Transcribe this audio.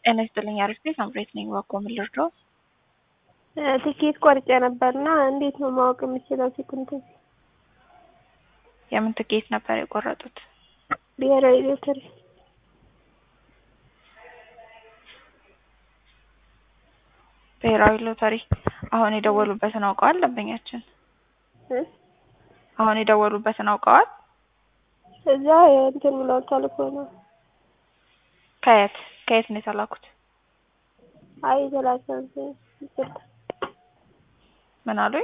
ጤና ይስጥልኝ አሪፍ ቤት አምሬት ነኝ። ዋቆ ምን ልርዳው? ትኬት ቆርጬ ነበርና እንዴት ነው ማወቅ የምችለው? ሲኩንት የምን ትኬት ነበር የቆረጡት? ብሔራዊ ሎተሪ ብሔራዊ ሎተሪ። አሁን የደወሉበትን አውቀዋል? ደንበኛችን አሁን የደወሉበትን አውቀዋል? እዛ እንትን ብለው ተልኮ ነው። ከየት ከየት ነው የተላኩት? አይ የተላከ ይቅርታ ምን አሉኝ?